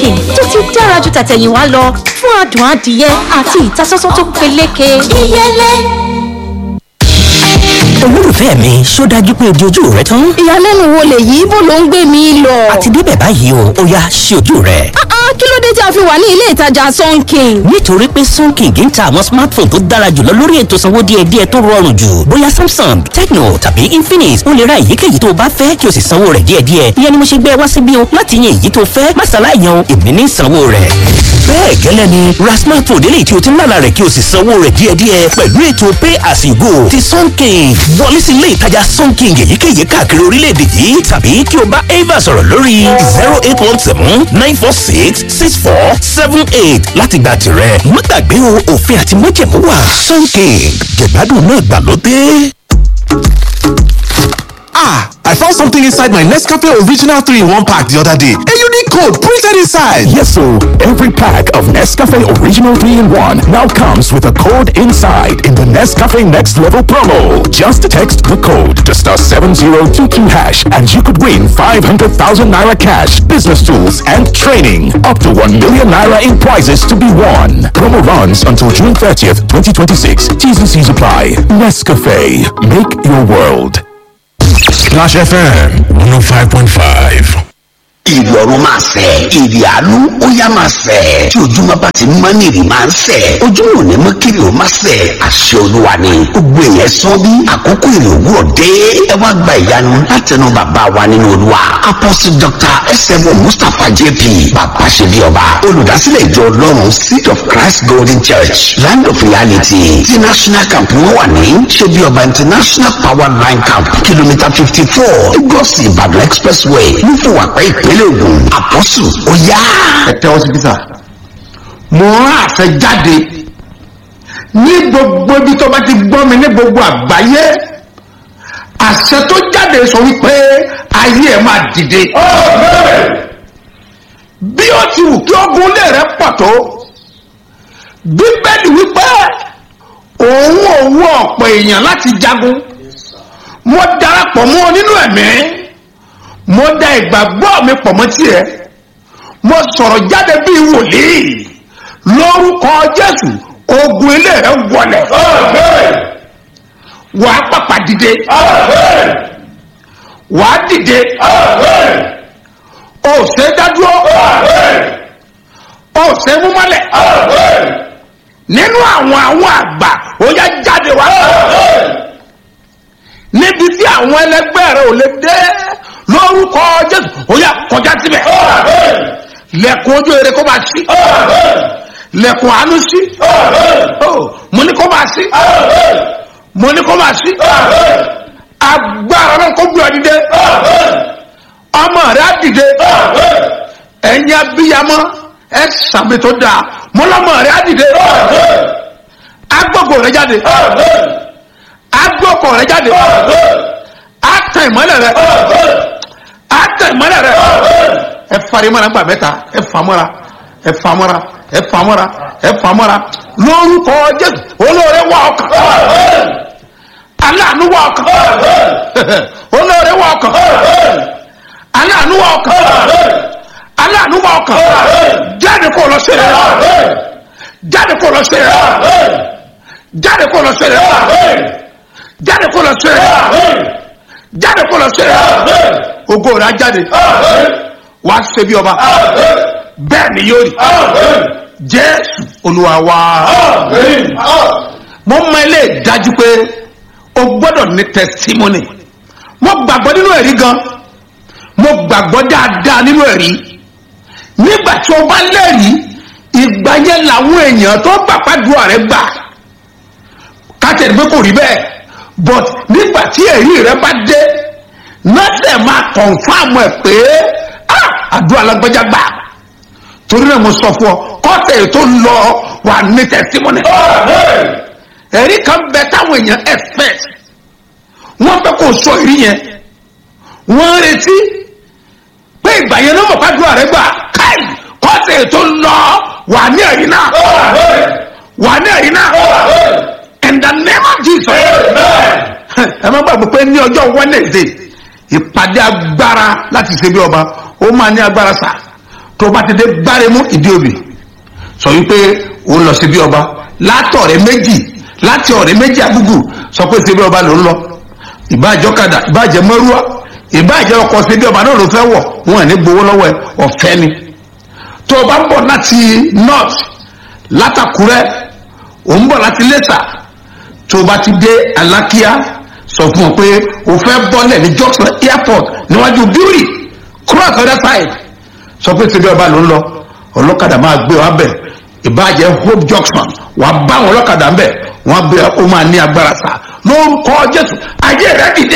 sunking tó ti dára ju tàtẹ̀yìnwá lọ fún adùn adìyẹ àti ìtasọ́sọ́ tó peléke. ìyẹlẹ. olólùfẹ́ mi ṣó dájú pé ojú ojú rẹ tán. ìyàlẹ́nu wo lèyí bó ló ń gbé mi lọ. àti débẹ̀ báyìí o ó yá ṣí ojú rẹ. Ah, ah, kí ló dé tí a fi wà ní ilé ìtajà sunking. nítorí pé sunking ń ta àwọn smartphone tó dára jùlọ lórí ètò sanwó díẹ̀díẹ̀ tó rọrùn jù bóyá samsung tecno tàbí infinix ó lè ra èyíkéyìí tó o bá fẹ́ kí o sì sanwó rẹ̀ díẹ̀díẹ̀ ìyẹn ni mo ṣe gbé ẹ wá síbí o láti yan èyí tó fẹ́ má ṣàlàyé èmi ní sanwó rẹ̀. bẹ́ẹ̀ gẹ́lẹ́ ni ra smartphone eléyìí tí o ti ń lálàá rẹ̀ kí o sì sanwó rẹ̀ díẹ̀díẹ̀ pẹ̀lú ètò pay as you go ti sunking wọlé sí ilé ìtajà sunking èyíkéyìí káàkiri orílẹ̀-èdè yìí tàbí kí o bá ava sọ̀rọ̀ lórí zero eight one seven nine four six six four seven eight láti gba tirẹ̀ má gbàgbé o òfin àti májẹ̀mú wà sunking jẹ̀gbádùn náà gbàlódé. Ah, I found something inside my Nescafe Original 3 in 1 pack the other day. A unique code printed inside. Yes, so every pack of Nescafe Original 3 in 1 now comes with a code inside in the Nescafe Next Level promo. Just text the code to star 7022 hash and you could win 500,000 naira cash, business tools, and training. Up to 1 million naira in prizes to be won. Promo runs until June 30th, 2026. T's and C's apply. Nescafe. Make your world. Splash FM 105.5. ìrì ọ̀run máa sẹ̀ ìrì àánú ó yá máa sẹ̀ tí ojúmọ́ bá ti mọ́ ní ìrì máa ń sẹ̀ ojúmọ́ ò ní mọ́ kiri ó máa sẹ̀ àṣẹ olúwa ni gbogbo èèyàn sọ bí àkókò ìrì òwúrọ̀ dé ẹ wá gba ìyanu látẹnu bàbá wa nínú olúwa apostle dr sm mustapha jp bàbá ṣe bí ọba olùdásílẹ̀ ìjọ ọlọ́run seed of christ golden church land of reality ti national camp wọn wà ní ṣe bí ọba international power line camp kìlómítà fifty four lagos ìbàdàn expressway nífòwàpẹ́ ìpínlẹ̀ ògùn àpọ́sù ó yá. ẹ tẹ́wọ́ sí bísà mo rán àṣẹ jáde ní gbogbo ibi tó bá ti gbọ́ mi ní gbogbo àgbáyé àṣẹ tó jáde sọ wípé ayé ẹ máa dìde. bí ó ti wù kí ogun lè rẹ pọ̀ tó bíbélì wípé òun òun ọ̀pọ̀ èèyàn láti jagun mo darapọ̀ mọ́ ọ nínú ẹ̀mí mo da ìgbàgbọ́ mi pọ̀ mọ́ tiẹ̀ mo sọ̀rọ̀ jáde bíi wòlíì lórúkọ jésù ogun ilé rẹ wọlẹ̀ wàá pàpà dìde wàá dìde o ṣe dádúró o ṣe mú mọ́lẹ̀ nínú àwọn àwọn àgbà ó yá jáde wá níbi tí àwọn ẹlẹgbẹ́ rẹ ò lè dé lórúkọ jésù ó yà kọjá síbẹ̀ lẹ́kùn ojú eré kó máa sí lẹ́kùn àánú sí mo ní kó máa sí mo ní kó máa sí agbára náà kó gbé ọ dìde ọmọ rẹ á dìde ẹ̀yin abiyamọ ẹ sàmì tó dáa mo lọ́mọ rẹ á dìde agbọ́gbọ̀ rẹ jáde agbọ́kọ̀ rẹ jáde ata ìmọ̀lẹ̀ rẹ ata ìmọ̀lẹ̀ rẹ ẹ fari mọ́ra gbà mẹ́ta ẹ famọ́ra ẹ famọ́ra ẹ famọ́ra ẹ famọ́ra lórúkọ jésù olóore wà ọkàn aláàánú wà ọkàn olóore wà ọkàn aláàánú wà ọkàn aláàánú wà ọkàn jáde kó lọ sí rẹ jáde kó lọ sí rẹ jáde kó lọ sí rẹ jáde kó lọ sí rẹ jáde kó lọ sí rẹ ògo rẹ á jáde wà á ṣe bí ọba bẹ́ẹ̀ ni yóò rí jésù olúwa wa mo mọ ilé dájú pé o gbọ́dọ̀ ní testimony mo gbàgbọ́ nínú ẹ̀rí gan mo gbàgbọ́ dáadáa nínú ẹ̀rí nígbà tí o bá lẹ́rìí ìgbà yẹn làwọn èèyàn tó gbà pàdúrà rẹ gbà kátẹ́rì pé kò rí bẹ́ẹ̀ but nígbà tí ẹ̀rí rẹ bá dé nọ́ọ̀sẹ̀ máa kọ̀nfàmù ẹ̀ pé àdúrà lágbájá gbà torí náà mo sọ fún ọ kọ́tẹ̀ tó lọ wà ní testimony ẹ̀rí kan bẹ táwọn èèyàn expect wọ́n fẹ́ kó sọ ìrí yẹn wọ́n retí pé ìgbà yẹn ló mọ̀ pàdúrà rẹ gbà káì kọ́tẹ̀ tó lọ wà ní ẹ̀rí náà wà ní ẹ̀rí náà in the name of jesus ẹ má gbàgbọ́ pé ní ọjọ́ wednesday ìpàdé agbára láti ṣe bí ọba ó máa ní agbára sá tó bá ti dé gbáremú ìdí òbí sọ wípé ó ń lọ síbi ọba látọ̀rẹ́ méjì láti ọ̀rẹ́ méjì àgùgù sọ pé síbi ọba ló ń lọ ìbáàjọ́ kadà ìbáàjẹ́ mọ́rúwá ìbáàjẹ́ ọkọ̀ síbi ọba náà ló fẹ́ wọ̀ wọn ò ní gbowó lọ́wọ́ ẹ ọ̀fẹ́ ni tó o bá ń bọ̀ láti north látàkúrẹ́ ò ń bọ̀ láti lẹ́sà tó o bá ti dé alákíá sọ fún ọ pé o fẹ́ bọ́lẹ̀ ní junction airport níwájú bíúrì cross other side sọ pé síbi ọba ló ń lọ ọlọ́kadà máa gbé wa bẹ̀ ìbàjẹ́ hope junction wà á bá àwọn ọlọ́kadà ń bẹ̀ wọ́n gbé ó máa ní agbára sá lórúkọ jésù ayé rẹ dìde.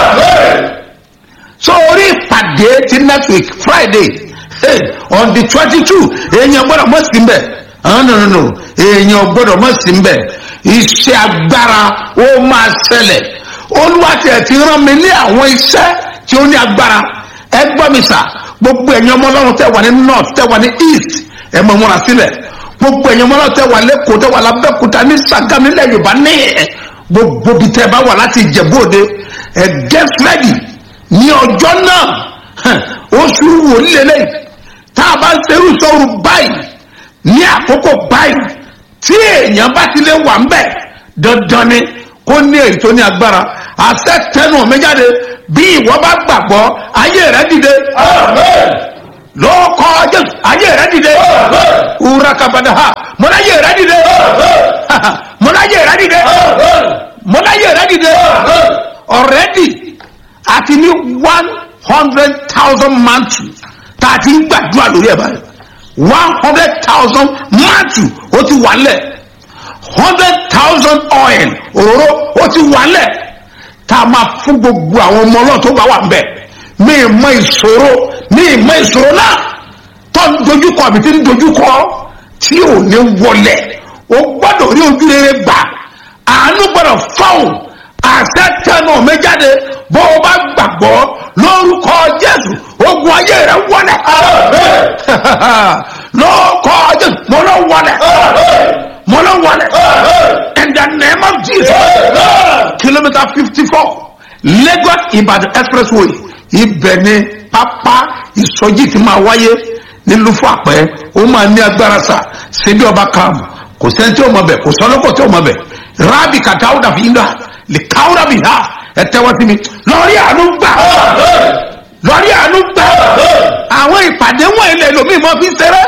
so orí ìpàdé ti next week friday hey, on the twenty two èèyàn gbọ́dọ̀ mọ̀ sí mbẹ̀ no no no èèyàn gbọ́dọ̀ mọ̀ sí mbẹ̀ iṣẹ́ agbára ó máa ṣẹlẹ̀ olúwa tiẹ̀ ti rán mi ní àwọn iṣẹ́ tí ó ní agbára ẹ gbọ́ mi sà gbogbo ẹ̀yin ọmọ ọlọ́run tẹ̀ wà ní north tẹ̀ wà ní east ẹ̀ mọ̀ múra sílẹ̀ gbogbo ẹ̀yin ọmọ ọlọ́run tẹ̀ wà lẹ́kọ̀ọ́ tẹ̀ wà lábẹ́kúta ní sàgám nílẹ̀ yorùbá ní ẹ̀ gbogbo bí tẹ́ bá wà láti ìjẹ̀bú òde ẹ̀ get ready ní ọjọ́ náà hàn, oṣù wòlíì lélẹ́yìí tá a bá ń serú sọ́run báyìí ní àkókò báyìí tí èèyàn bá ti lè wà ń bẹ̀ dandan ni kó ní èyí tó ní agbára àṣẹ tẹnu mi jáde bí ìwọ bá gbàgbọ́ ayé rẹ dìde lóòkọ jésù ayé rẹ dìde wúrà kabada ha mọláyé rẹ dìde mọláyé rẹ dìde mọláyé rẹ dìde ọ̀rẹ́dì àti ní one hundred thousand mantu tá a ti ń gbàdúrà lórí ẹ̀ báyìí one hundred thousand mantu ó ti wà lẹ̀ hundred thousand oil òróró ó ti wà lẹ̀ tá a máa fún gbogbo àwọn ọmọ náà tó bá wà ń bẹ̀ ní ìmọ̀ ìṣòro ní ìmọ̀ ìṣòro náà tó ń dojúkọ àbí tí ń dojúkọ tí ò ní wọlẹ̀ o gbọ́dọ̀ rí ojú rere gbà àánú gbọ́dọ̀ fáwọn àṣẹ tẹnu mi jáde bó o bá gbàgbọ́ lórúkọ jésù ogun ayé rẹ wọlẹ̀ lórúkọ jésù mo lọ wọlẹ̀ mo lọ wọlẹ̀ in the name of jesus kilometre fifty four lagos ibadan expressway ibẹ̀ ni pápá ìsọjí ti máa wáyé nílùú fàpẹ́ ó máa ní agbára sà síbi ọba kàmù kò sẹ́ni tí ó mọ̀ bẹ̀ kò sọ́lọ́kọ̀ tí ó mọ̀ bẹ̀ rábì kàtàwùdà fi ń dà lè káwùdà bì hà ẹ tẹ́wọ́ sí mi lọ́rí àánú gbà lọ́rí àánú gbà àwọn ìpàdé wọ̀nyí lè lómi mọ́ fi ṣeré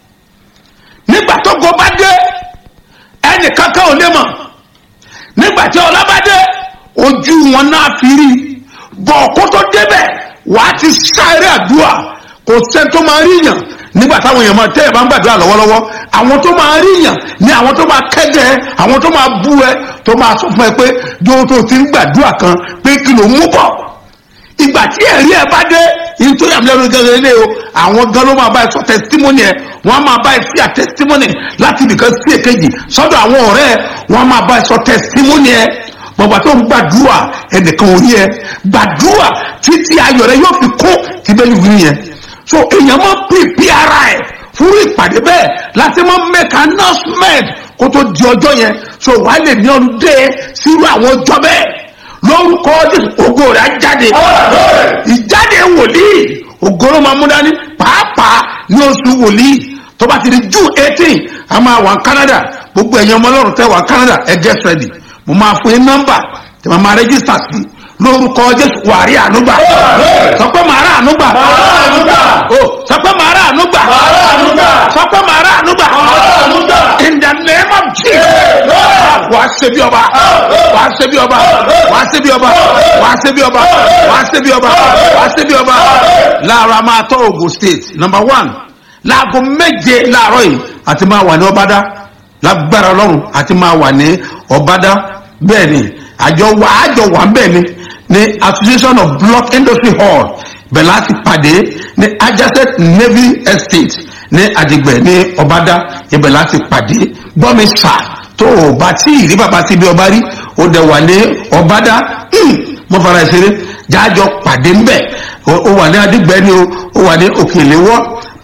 nígbà tó go bá dé ẹnì kankan ò lè mọ̀ nígbà tí ọlá bá dé ojú wọn náà fi rí bọ̀ kó tó débẹ̀ wàá ti sáré àdúrà kò sẹ́ni tó máa rí yàn nígbà táwọn èèyàn máa tẹ́ ẹ̀ bá ń gbàdúrà lọ́wọ́lọ́wọ́ àwọn tó máa rí yàn ni àwọn tó máa kẹ́jẹ́ ẹ àwọn tó máa bú ẹ tó máa sọ fún ẹ pé yóò tó ti ń gbàdúrà kan pé kí ló mú bọ̀ ìgbà tí ẹ̀rí ẹ bá dé yìí tó yàmú lẹ́nu gẹ́gẹ́ lé o àwọn gan ló máa bá ẹ sọ testimony ẹ wọ́n á máa bá ẹ sí à testimony láti ibìkan sí èkejì sọ́dọ̀ àwọn ọ̀rẹ́ ẹ wọ́n á máa bá ẹ sọ testimony ẹ bọ̀bà tó ń gbàdúrà ẹnìkan ò rí ẹ gbàdúrà títí ayọ̀ rẹ yóò fi kó tí bẹ́ẹ̀ ni yẹn so èèyàn máa pèpè ara ẹ̀ fún ìpàdé bẹ́ẹ̀ láti máa make announcement kó tó di ọjọ́ yẹn so wàá lè ní ọdún dé sírú àwọn ọjọ́ bẹ́ẹ̀ lórúkọ Jésù ògo rẹ̀ á jáde ìjáde wòlíì ògo ló máa mú dání pàápàá ní oṣù wòlíì tó bá ti di June eighteen a máa wà Canada gbogbo ẹ̀yin ọmọ ọlọ́run tẹ́ wà Canada ẹ get ready mo máa fún yín nọ́mbà tí mo máa rẹ́gísítà sí lórúkọ Jésù wà rí ànúgbà sọ pé màá rà ànúgbà o sọ pé màá rà ànúgbà sọ pé màá rà ànúgbà in the name of Jesus wàá ṣe bí ọba wàá ṣe bí ọba wàá ṣe bí ọba wàá ṣe bí ọba wàá ṣe bí ọba wàá ṣe bí ọba láàárọ̀ a máa tọ́ Ogun State number one láago méje láàárọ̀ yìí àti máa wà ní ọbádá lágbára ọlọ́run àti máa wà ní ọbádá bẹ́ẹ̀ ni àjọ wà àjọ wà bẹ́ẹ̀ ni ní association of block industry hall bẹ̀ láti pàdé ní adjacent navy estate ní àdìgbẹ̀ ní ọbádá ibẹ̀ láti pàdé gbọ́mi sà tó o bá tí ìrí bàbá síbi ọba rí o dẹ̀ wà ní ọbádá mo fara ìṣeré jájọ pàdé ńbẹ̀ o wà ní àdìgbẹ́ ni o o wà ní òkèléwọ́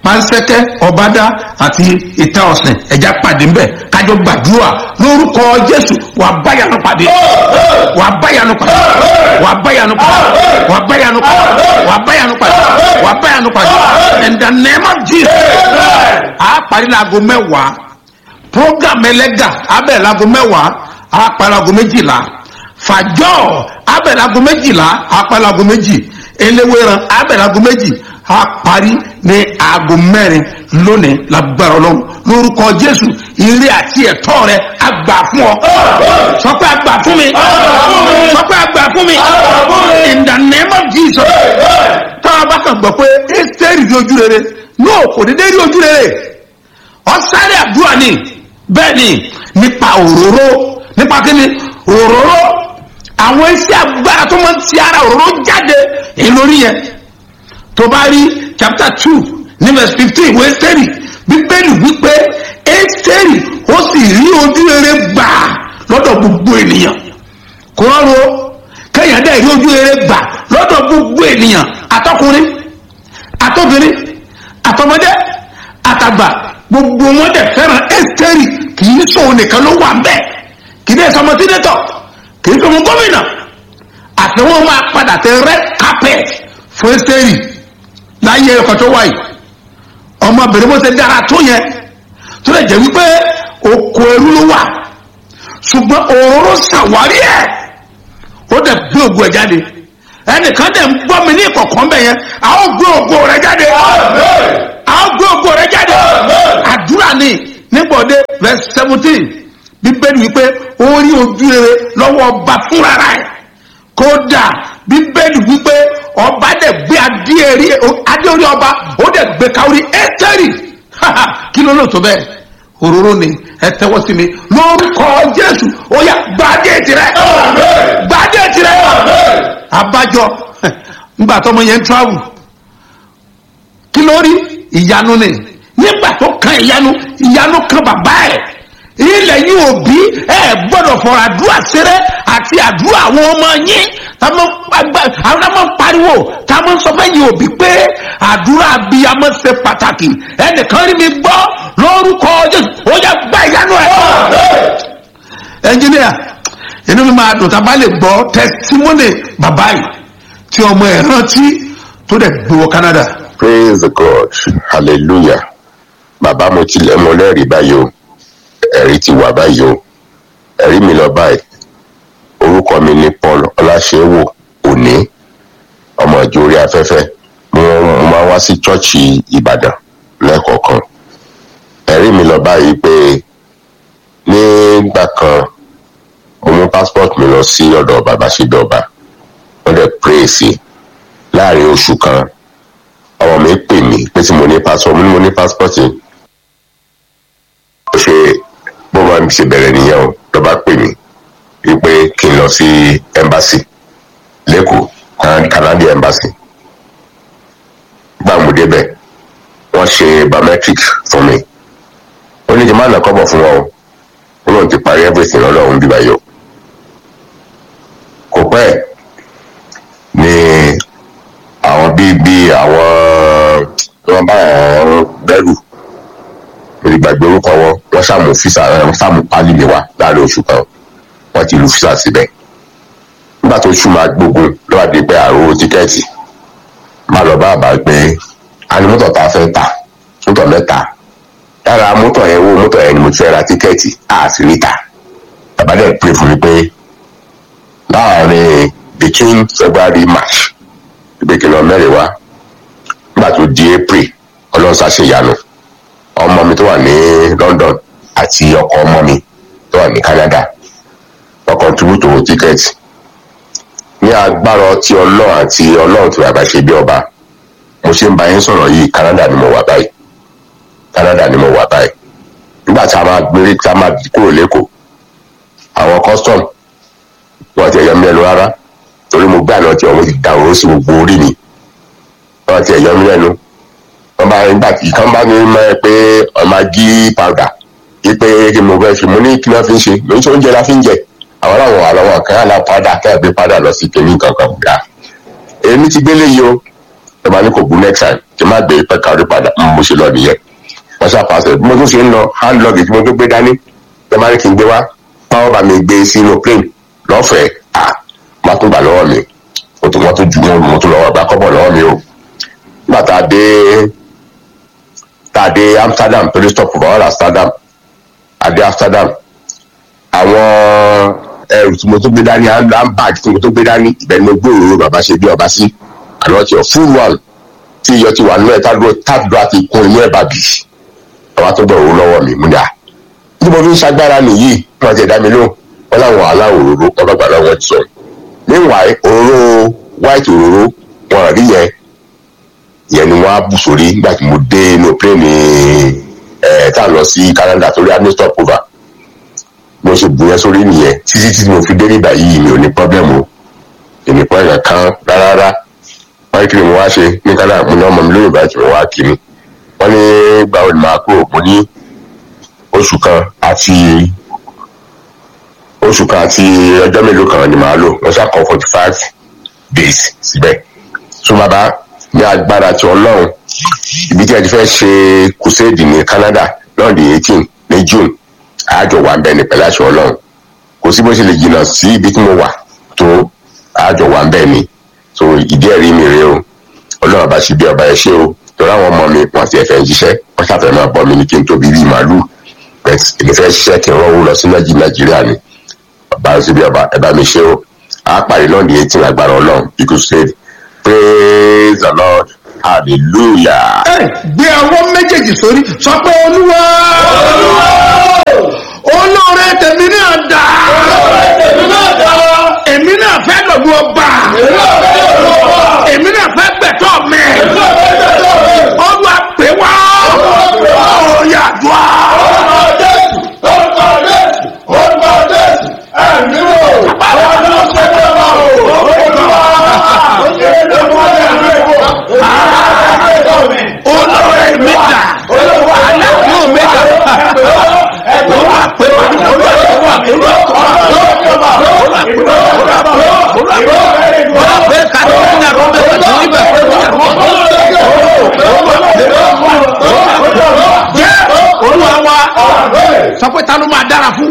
pansẹ́kẹ́ ọ̀bádá àti ìta ọ̀sìn ẹ̀já pàdé ńbẹ̀ kájọ gbàdúrà lórúkọ jésù wà báyanu pàdé wà báyanu pàdé wà báyanu pàdé wà báyanu pàdé wà báyanu pàdé wà báyanu pàdé in the name of jesus a parí laago mẹ́wàá program ẹlẹ́gà abẹ́ laago mẹ́wàá a parí laago méjìlá fàjọ́ abẹ́ laago méjìlá a parí laago méjì eléwéran abẹ́ laago méjì a parí ní aago mẹ́rin lónìí lágbára ọlọ́run lórúkọ jésù ire àti ẹ̀tọ́ rẹ àgbà fún ọ sọ pé àgbà fún mi sọ pé àgbà fún mi in the name of jesus táwọn bá kàn gbọ́ pé ẹ́sítẹ́rì rí ojú rere no kò dédé rí ojú rere ọ̀sáré àdúrà ni bẹ́ẹ̀ ni nípa òróró nípa kíni òróró àwọn iṣẹ́ agbára tó máa ń ti ara òróró jáde èyí lórí yẹn tó bá rí chapter two ní verse fifteen ìwé ẹ́sítẹ́rì bíbélì wípé ẹ́sítẹ́rì ó sì rí ojú rere gbà lọ́dọ̀ gbogbo ènìyàn kò rọrùn o kéèyàn dẹ̀ rí ojú rere gbà lọ́dọ̀ gbogbo ènìyàn àtọkùnrin àtọbìnrin àtọmọdé àtàgbà gbogbo wọn dẹ̀ fẹ́ràn ẹ́sítẹ́rì kì í sọ̀rọ̀ nìkan ló wà ń bẹ̀ kì í dẹ̀ sọmọ sínétọ̀ kì í sọmọ gómìnà àti wọn máa padà tẹ red carpet fún ẹ́sítẹ́rì láyé ẹ̀kọ́ tó wáyé ọmọbìnrin bó ṣe dára tó yẹn tó lè jẹ́ wípé oko ẹrú ló wà ṣùgbọ́n òróró ṣàwárí ẹ̀ ó dẹ̀ gbé ògo ẹ̀ jáde ẹnìkan dẹ̀ ń gbọ́ mi ní ìkọ̀kọ́ mbẹ̀ yẹn a ó gbé ògo rẹ̀ jáde a ó gbé ògo rẹ̀ jáde àdúrà ni nígbọ̀dé verse seventeen bíbélì wípé ó rí ojú rere lọ́wọ́ ọba fúnra rẹ̀ kódà bíbélì wípé ọba dẹ̀ gbé adé orí ọba ó dẹ̀ gbé káwórí ẹ́tẹ́rì kí ló lò tó bẹ́ẹ̀ òróró ni ẹ tẹ́wọ́ sí mi lórúkọ jésù ó yá gbadé tirẹ̀ gbadé tirẹ̀ abájọ ngbà tọmọ yẹn ń travel kí ló rí ìyanu ni nígbà tó kan ìyanu ìyanu kan bàbá ẹ̀ ilẹ̀ yìí òbí ẹ gbọ́dọ̀ fọ̀rọ̀ àdúrà sẹ́rẹ́ àti àdúrà àwọn ọmọ yín táwọn ọmọ pariwo táwọn sọ fẹ́ yìí òbí pé àdúrà abiyamọ ṣe pàtàkì ẹnìkan rí mi gbọ́ lórúkọ jésù ó yẹ gbá ìyanu ẹ̀. ẹnjìníà inú mi máa dùn tá a bá lè gbọ́ tẹsítímọ́nì bàbá yìí tí ọmọ ẹ̀ rántí tó dẹ̀ gbowó canada. praise the god hallelujah bàbá mo tilẹ̀ mọ lẹ́rìí báyìí o ẹ̀rí ti wà báyìí o ẹ̀rí mi lọ báyìí orúkọ mi ni paul ọláṣẹ́wò òní ọmọ ìjọ orí afẹ́fẹ́ mo máa wá sí chọ́ọ̀chì ìbàdàn lẹ́ẹ̀kọ̀ọ̀kan ẹ̀rí mi lọ báyìí pé nígbà kan mo mú passport mi lọ sí ọ̀dọ̀ bàbá ṣẹ́bí ọba wọ́n dẹ̀ pray sí láàrin oṣù kan ọmọ mi pè mí pé tí mo ní passport mo ní mo ní passport yìí ó ṣe bó máa ń ṣe bẹ̀rẹ̀ nìyẹn o ló bá pè mí wípé kí n lọ sí embassy lẹ́kọ̀ọ́ canadian embassy gbà mo débẹ̀ wọ́n ṣe biometric fún mi ó ní kí n má nà kọ́bọ̀ fún wọn o ó lóun ti parí everything lọ́lọ́run bíbá yìí o kò pẹ́ ni àwọn bíi bíi àwọn tí wọ́n bá wọn bẹ́rù lórí gbàgbé orúkọ wọn wọn sàmù físà wọn sàmù pálí mi wá láàrin oṣù kan wọn ti lu físà síbẹ̀ nígbà tó ṣù máa gbógun lọ́wọ́ di pé àrò tíkẹ́ẹ̀tì má lọ bá àbá pé a ní mọ́tò tá a fẹ́ tà mọ́tò mẹ́ta lára mọ́tò yẹn wo mọ́tò yẹn ni mo ti fẹ́ ra tíkẹ́ẹ̀tì a sì rí ta bàbá dẹ̀ pè fún mi pé láàrin between february march ìgbèkìlọ mẹ́rin wá nígbà tó di april ọlọ́run ṣàṣeyanu ọmọ mi tó wà ní london àti ọkọ ọmọ mi tó wà ní canada wọn contribute owó tíkẹ́ẹ̀tì ní agbára ọtí ọlọ́run àti ọlọ́run tí bàbá ṣe bí ọba mo ṣe ń bá yín sọ̀rọ̀ yìí canada ni mo wà báyìí canada ni mo wà báyìí nígbà tí a máa gbé tí a máa kúrò lẹ́kọ̀ọ́ àwọn custom wọn ti ẹ̀yọ́ mi lẹ́nu rárá torí mo gbé àná tí ọmọ ti da òró sí gbogbo orí mi wọn ti ẹ̀yọ́ mi lẹ́nu wọn bá nígbà tí kan bá ní mọ ẹ pé ọmọ gí powder yí pé kí mo fẹ́ fi mo ní kí wọ́n fi ń ṣe mo ní tí oúnjẹ la fi ń jẹ àwọn àwọn àwọn kan àlà powder kẹ́ẹ̀gbé powder lọ sí kìnní kankan gbà èmi ti gbélé yìí o ẹ máa ní kò bú next time kí n má gbé pẹ́ka orí padà mo ṣe lọ nìyẹn wọ́n ṣe àpàṣẹ bí mo tún ṣe ń lọ hand luggage mo tún gbé dání ẹ máa ní kí n gbé wá báwọn bá mi gbé sínú plane lọ́fẹ̀ẹ́ à má tún gbà lọ́wọ́ mi mo tún wọ́n tún ju wọn mo tún lọ́wọ́ gbà kọ́bọ̀ lọ́wọ́ mi o nígbà tá a dé tá a dé amsterdam torí stop for all amsterdam a dé amsterdam àwọn ẹrù tí mo tún gbé dání handbag tí mo tún gbé dání ibẹ̀ ni mo gbé òróró bàbá ṣe bí ọba sí àná tí ọ full one tí iyọ̀ ti wà nínú ẹ̀ tádúró tádúró àti kún inú ẹ̀ bàbí àwa tó gbọ́ òróró lọ́wọ́ mi múdà bí mo fi ń ṣagbára nìyí wọn ti dá mi lóhùn wọn láwọn aláwọ̀ òróró wọn bá gbà lọ́wọ́ ti sọ meanwhile òróró white òróró wọn rí yẹn yẹn ni wọn á bù sórí nígbà tí mo dé inú pléènì ẹ̀ tá a lọ sí canada torí a ní stop over mo ṣe bù yẹn sórí nìyẹn títí tí mo fi dé nígbà yìí mi ò ní pọ́blẹ́mù èmi pọ́ ẹ̀yàn kan rárá wọ́n kiri mo wá ṣe ní kánà mo ní ọmọ mi lóyún báyìí tí mo wá kiri wọ́n ní gbàwé ni màá kúrò mo ní oṣù kan àti oṣù kan àti ọjọ́ mélòó kan ni màá lò wọ́n ṣàkọ́ forty five days síbẹ̀ tó bàbá ní agbára ti ọlọ́run ibi tí a ti fẹ́ ṣe crusade ní canada lọ́ọ̀dì eighteen ní june àjọ wà bẹ́ẹ̀ ni pẹ̀lú àṣọ ọlọ́run kò sí bó ṣe lè jìnnà sí ibi tí mo wà tó àjọ wà bẹ́ẹ̀ ni so ìdí ẹ̀rí mi rèé o ọlọ́run bá ṣe bí ọba ẹ ṣe o torí àwọn ọmọ mi wọn ti ẹ̀fẹ̀ ń ṣiṣẹ́ wọ́n ṣàfẹ́ máa bọ́ mi ní kí n tóbi bíi màálù bẹ́ẹ̀ èmi fẹ́ ṣiṣẹ́ kí n rọ́wọ́ lọ sí nàìjíríà ni ọba ṣe bí ọba ẹ bá mi ṣe o a parí lọ́ọ̀dì eighteen agbára ọlọ́run ikú state praise the lord hallelujah. ẹ gbé ọwọ́ méjèèjì sórí sọ pé olúwa olóore tèmi náà dà èmi náà fẹ́ lọ́dún ọba èmi náà fẹ́ gbẹ̀tọ́ mi olúwa pè wá òòyà dùá. olóore mi dà aláàbò mi dà olúwa pè wá olúwa pè wá olúwa pè wá olúwa pè wá olúwa pè wá olúwa pè ká ló ń yàrá ọmọ ẹgbẹ́ tó ń bẹ̀ jẹ́ olúwa wa sọ pé ta ló máa dára fún.